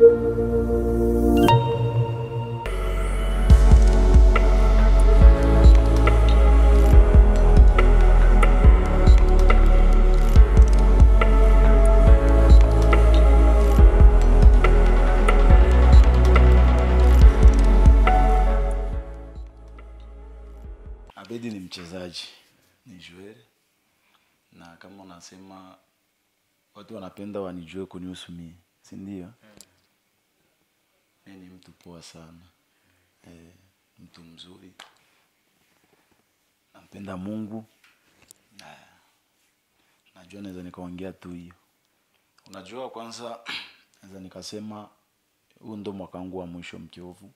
Abedi ni mchezaji, ni joueur, na kama unasema watu wanapenda wanijue kunihusu mimi, si ndio? Mimi ni mtu poa sana, eh, mtu mzuri, nampenda Mungu, na najua naweza nikaongea tu hiyo. Unajua, kwanza naweza nikasema huu ndo mwaka wangu wa mwisho Mkiovu,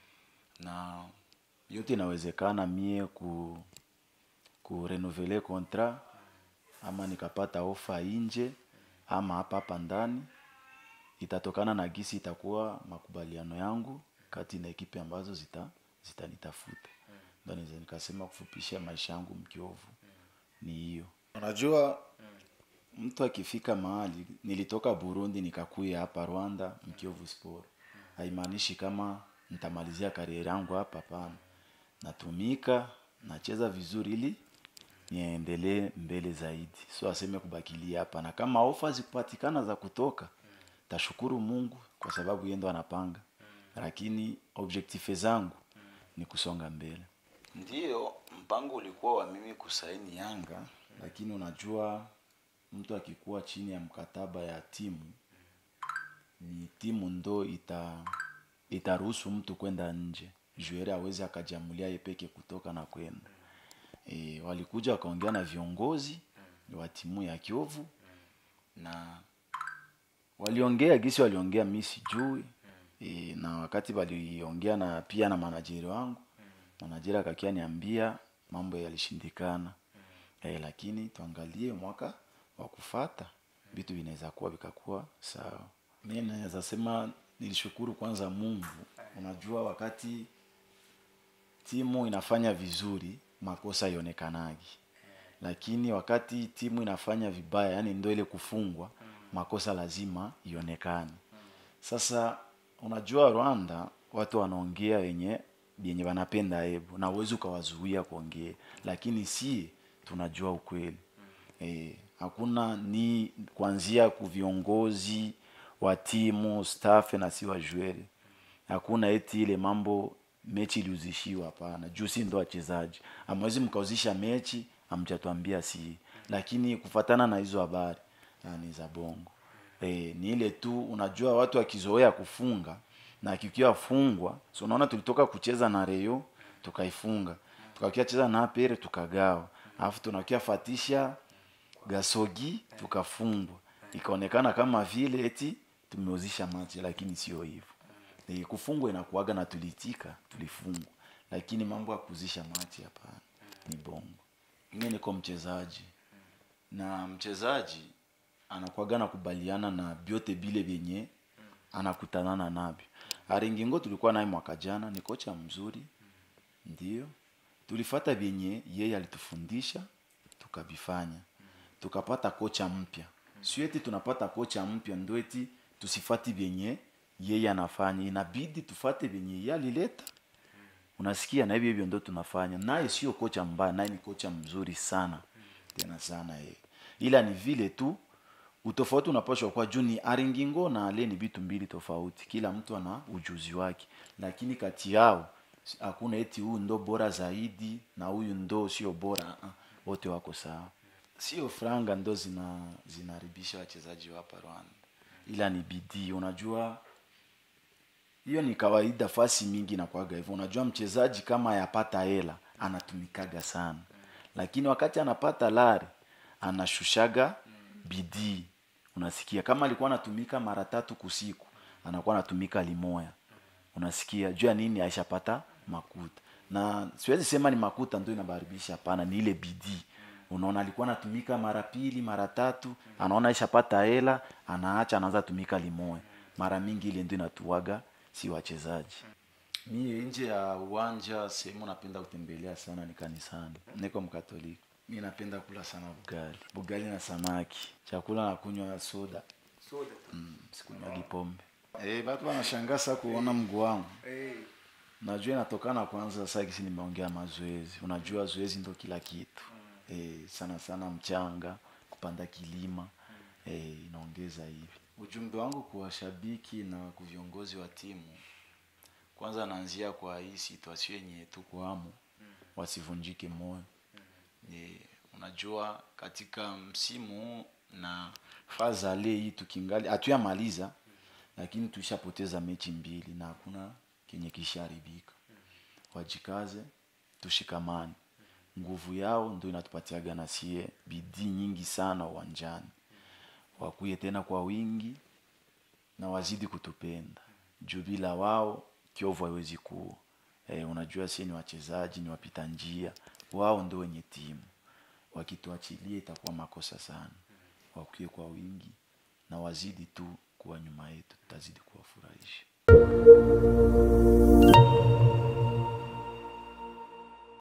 na yote inawezekana mie ku kurenovele kontra ama nikapata ofa nje ama hapa hapa ndani, itatokana na gisi itakuwa makubaliano yangu kati na ekipe ambazo zita zitanitafuta. Ndio naweza nikasema kufupisha maisha yangu Mkiovu ni hiyo. Unajua, mtu akifika mahali, nilitoka Burundi nikakuya hapa Rwanda Mkiovu Sport, haimaanishi kama nitamalizia kariera yangu hapa, hapana. Natumika, nacheza vizuri ili niendelee mbele zaidi, so aseme kubakilia hapa, na kama ofa zikupatikana za kutoka, tashukuru Mungu kwa sababu yeye ndo anapanga, lakini objectif zangu ni kusonga mbele. Ndiyo, mpango ulikuwa wa mimi kusaini Yanga, lakini unajua mtu akikuwa chini ya mkataba ya timu ni timu ndo ita itaruhusu mtu kwenda nje, joueur awezi akajamulia yeye peke kutoka na kwenda. E, walikuja wakaongea na viongozi wa timu ya Kiovu na waliongea gisi waliongea, mi sijui e, na wakati waliongea na pia na manajeri wangu, manajeri akakia niambia mambo yalishindikana e, lakini tuangalie mwaka wa kufata vitu vinaweza kuwa vikakuwa sawa. Mi naweza sema nilishukuru kwanza Mungu. Unajua, wakati timu inafanya vizuri makosa ionekanagi, lakini wakati timu inafanya vibaya, yani ndo ile kufungwa, makosa lazima ionekane. Sasa unajua, Rwanda watu wanaongea wenye yenye wanapenda hebu, na uwezi ukawazuia kuongea, lakini si tunajua ukweli eh, hakuna ni kuanzia ku viongozi wa timu staff na si wajueli, hakuna eti ile mambo mechi iliuzishiwa. Hapana, juu si ndo wachezaji, amwezi mkauzisha mechi amjatuambia si, lakini kufatana na hizo habari ni za bongo e, ni ile tu. Unajua watu wakizoea kufunga na kikiwa fungwa, so unaona tulitoka kucheza na Reyo tukaifunga, tukakia cheza na Apere tukagawa, alafu tunakia fatisha Gasogi tukafungwa, ikaonekana kama vile eti tumeuzisha machi, lakini sio hivyo. E, kufungwa inakuaga na tulitika, tulifungwa, lakini mambo ya kuzisha machi hapana, ni bongo. Mimi niko mchezaji na mchezaji anakuaga nakubaliana na vyote vile vyenye anakutanana navyo. Aringingo tulikuwa naye mwaka jana, ni kocha mzuri, ndio tulifata vyenye yeye alitufundisha tukavifanya, tukapata kocha mpya. Sio eti tunapata kocha mpya ndo eti tusifati vyenye yeye anafanya, inabidi tufate vyenye yeye alileta. Unasikia, na hivyo hivyo ndo tunafanya. Naye sio kocha mbaya, naye ni kocha mzuri sana tena sana yeye, ila ni vile tu utofauti unapashwa kwa juu ni Aringingo na Ale ni vitu mbili tofauti, kila mtu ana ujuzi wake, lakini kati yao hakuna eti huyu ndo bora zaidi na huyu ndo sio bora. Uh, wote wako sawa. Sio franga ndo zina zinaharibisha wachezaji wa hapa Rwanda, ila ni bidii. Unajua hiyo ni kawaida, fasi mingi nakwaga hivyo. Unajua mchezaji kama yapata hela anatumikaga sana, lakini wakati anapata lari anashushaga bidii. Unasikia, kama alikuwa anatumika mara tatu kusiku anakuwa anatumika limoya. Unasikia juu ya nini? Aishapata makuta, na siwezi sema ni makuta ndio inabaribisha, hapana, ni ile bidii. Unaona, alikuwa anatumika mara pili mara tatu, anaona aishapata hela, anaacha, anaanza tumika limoya. Mara mingi ile ndio inatuaga si wachezaji. Mie nje ya uwanja, sehemu napenda kutembelea sana ni kanisani. Niko Mkatoliki. Mi napenda kula sana bugali, bugali na samaki, chakula na kunywa soda. Soda. Mm, sikunywa pombe. Eh, watu wanashangaa sasa kuona mguu wangu. Eh, Najua inatokana kwanza sasa kisi nimeongea mazoezi. Unajua zoezi ndo kila kitu. Eh, sana sana mchanga, kupanda kilima. Eh, inaongeza hivi. Ujumbe wangu kwa washabiki na kwa viongozi wa timu. Kwanza naanzia kwa hii situation yenye tuko hamo. Wasivunjike moyo. Eh, unajua katika msimu huu na faza le hii tukingali hatuyamaliza lakini tushapoteza mechi mbili na hakuna kenye kisharibika wajikaze tushikamane nguvu yao ndio inatupatiaga na sie bidii nyingi sana uwanjani wakuye tena kwa wingi na wazidi kutupenda juu bila wao kiovu haiwezi kuwa e, unajua sie ni wachezaji ni wapita njia wao ndio wenye timu wakituachilia itakuwa makosa sana wakuye kwa wingi na wazidi tu kuwa nyuma yetu tutazidi kuwafurahisha